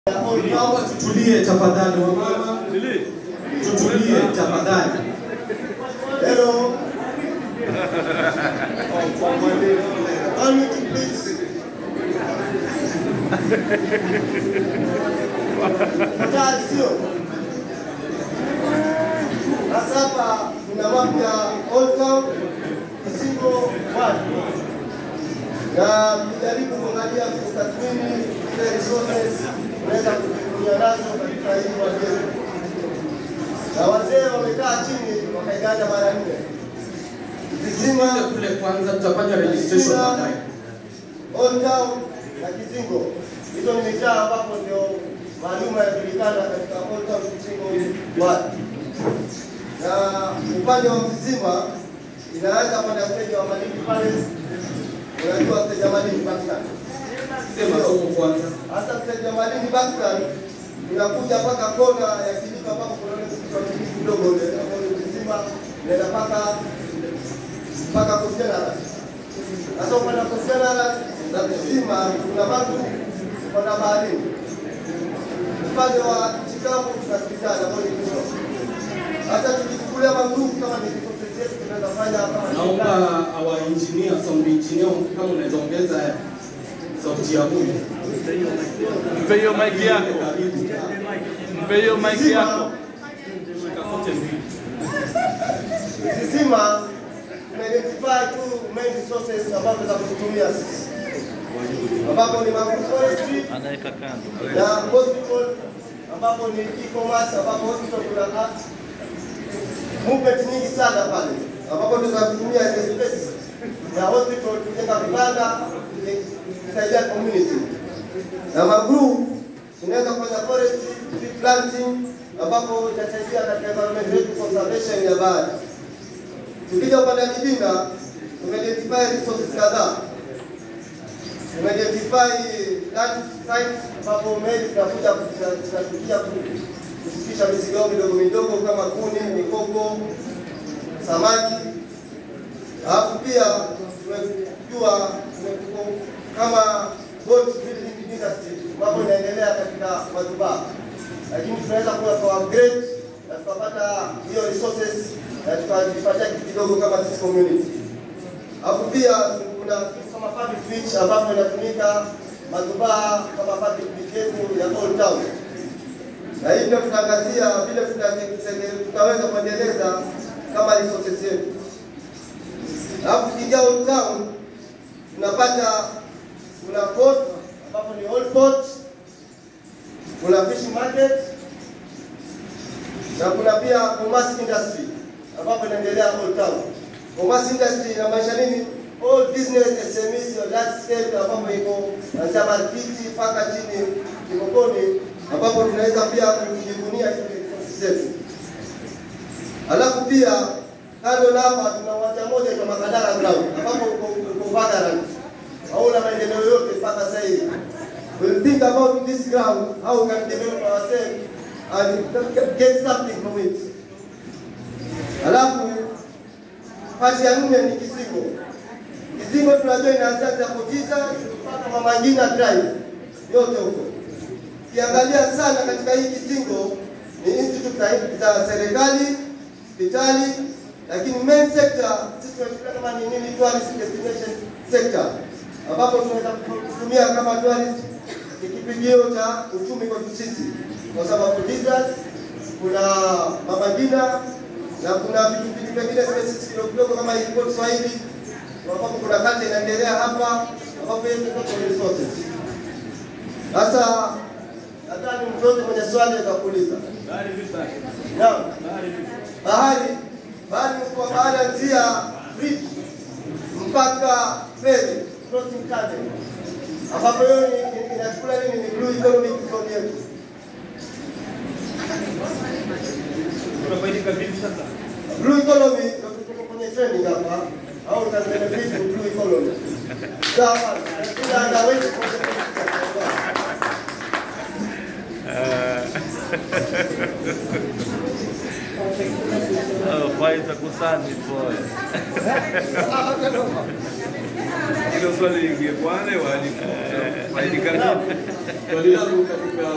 Naomba tutulie tafadhali, wamama, tutulie tafadhali. Hello. One minute, please. Tafadhali, sio sasa. Hapa kuna map ya Old Town Kisingo One na kujaribu kuangalia kutathmini zile resources unaweza kutumia nazo katika hii wazee. Na wazee wamekaa chini wakaigana mara nne. Kizima, kule kwanza tutafanya registration baadaye. Old Town na Kizingo, hizo ni mitaa ambapo ndio maalum yanajulikana katika Old Town Kizingo One. Na upande wa Kizima inaanza kwenda stage wa Malindi pale, unajua stage ya Malindi Pakistan Sema somo kwanza. hasa mteja Malindi Pakistan unakuja mpaka kona ya kilima ambapo kuna ule msikiti wa kilima kidogo ule ambao ni kisima unaenda mpaka mpaka Coast Sasa upande wa Coast na kisima kuna watu kwenda baharini. Upande wa Chicago kuna hospitali ambayo ni Kisoro. Sasa tukichukulia magrupu kama ni resources zetu tunaweza fanya kama Naomba our engineer, sound engineer, kama unaweza ongeza sauti ya huyu. Mpe hiyo mic yako, Karibu. mpe hiyo mic yako. Kisima tumeidentify tu main resources ambazo za kuzitumia sisi, ambapo ni agroforestry Anaweka kando. na hospital, ambapo ni e-commerce, ambapo hospital kuna a- movement nyingi sana pale, ambapo tunaweza kutumia ile space ya hospital kujenga vibanda kusaidia community na magroup tunaweza kufanya forest tree planting ambapo itasaidia katika environment yetu conservation ya bahari. Tukija upande wa Kibinda tumeidentify resources kadhaa. Tumeidentify land sites ambapo meli zinakuja zinashukia kushukisha mizigo yao midogo midogo kama kuni, mikoko, samaki. Alafu pia tumejua tume- kama boat building industry ambapo inaendelea katika madubaa, lakini tunaweza kuwa kwa upgrade na tukapata hiyo resources na tukajipatia kitu kidogo kama sisi community. Alafu pia kuna kitu kama public beach ambapo inatumika madubaa kama public beach yetu ya Old Town, na hii ndio tutaangazia vile tuta- tutaweza kuendeleza kama resources yetu. Alafu tukija Old Town tunapata kuna port ambapo ni old port, kuna fishing market na kuna pia commerce industry ambapo inaendelea Old Town. Commerce industry inamaanisha nini? All business SMEs ya large scale ambapo iko kuanzia markiti mpaka chini Kigokoni, ambapo tunaweza pia kujivunia hizo resources zetu. Alafu pia kando na hapa tuna uwanja moja kwa Makadara Ground ambapo uko uko Vagaland. Hauna maendeleo yote mpaka sasa hivi. We'll think about this ground, how we can develop ourselves and get something from it. Alafu pati ya nne ni Kizingo. Kizingo tunajua inaanzia Zapotiza mpaka Mama Ngina Drive yote huko. Ukiangalia sana katika hii Kizingo ni institute za za serikali, hospitali, lakini main sector sisi tunachukulia kama ni nini tourist destination sector, ambapo tunaweza kutumia kama tourist ni kipigio cha uchumi kwetu sisi, kwa sababu visas, kuna Mama Ngina na kuna vitu vitu vingine spaces kidogo kidogo kama hii Port Swahili, ambapo kuna kata inaendelea hapa, ambapo hizo ndio resources. Sasa nadhani mtu yote mwenye swali za kuuliza. Naam. Bahari bahari kwa bahari kuanzia bridge mpaka ferry crossing channel, ambapo hiyo ni- ni- inachukua nini? Ni blue economic zone yetu. Blue economy ndio tuko kwenye trending hapa au na benefit of blue economy. Sawa. Kila anaweza Oh, faz a kusani pole. Hilo swali lingekuwa wale walikuwa Swali langu katika